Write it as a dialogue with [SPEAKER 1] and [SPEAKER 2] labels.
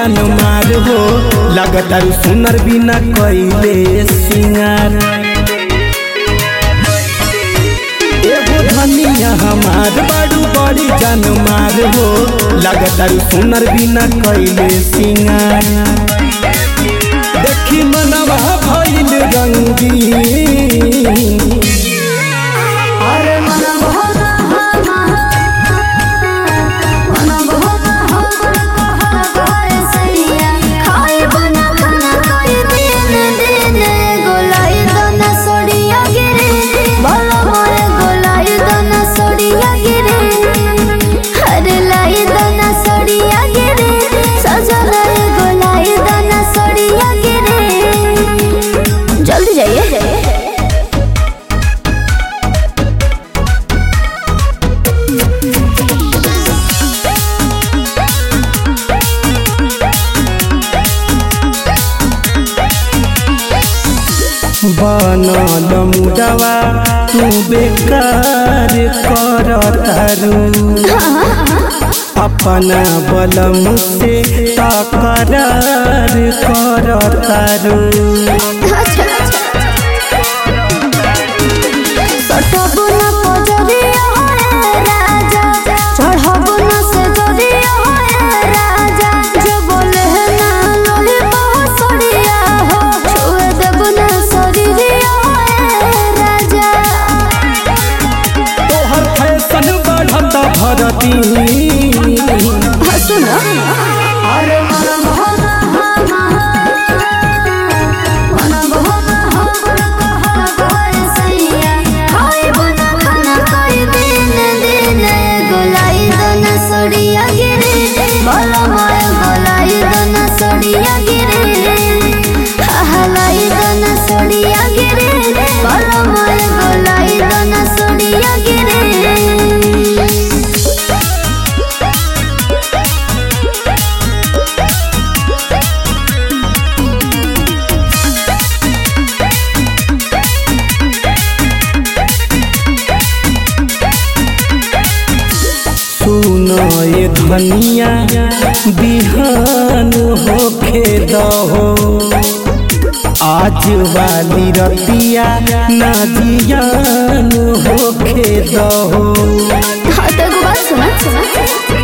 [SPEAKER 1] जान मार हो लगातार सुनर बिना कैले सिंगार एगो धनिया हमार बाड़ू बड़ी जान मार हो लगातार सुनर बिना कैले सिंगार देखी मनवा भइल रंगी
[SPEAKER 2] अरे मन बहुत मन बहुत कहर सैया खाए बना खाना कोई दिन दिन गोलाई दोना सोड़िया गिरे भला मोरे गोलाई दोना सोड़िया गिरे अरे लाई दोना सोड़िया गिरे सजना गोलाई दोना सोड़िया गिरे जल्दी जाइए
[SPEAKER 1] बनल मुडवा तू बेकार कर तारू अपना बलम से तकरार कर तारू
[SPEAKER 2] सटबु न पजरिया होए राजा चढ़बु न से जरिया होए राजा जो बोले है ना लोही बहसरिया हो छुए देबु न शरीरिया होए राजा
[SPEAKER 1] तोहर फैशन बढ़त भरती
[SPEAKER 2] हसु न अरे मन बहुत मन बहुत कहर सैया खाए बना खाना कोई दिन दिन गोलाई दोना सोड़िया गिरे बोलो मोए गोलाई दोना सोड़िया गिरे हलाई दोना सोड़िया गिरे बोलो मोए गोलाई दोना सोड़िया गिरे
[SPEAKER 1] सुन ये धनिया बिहान होखे दहो आज वाली रतिया ना जियान होखे दहो
[SPEAKER 2] हाँ तो एगो बात सुना सुना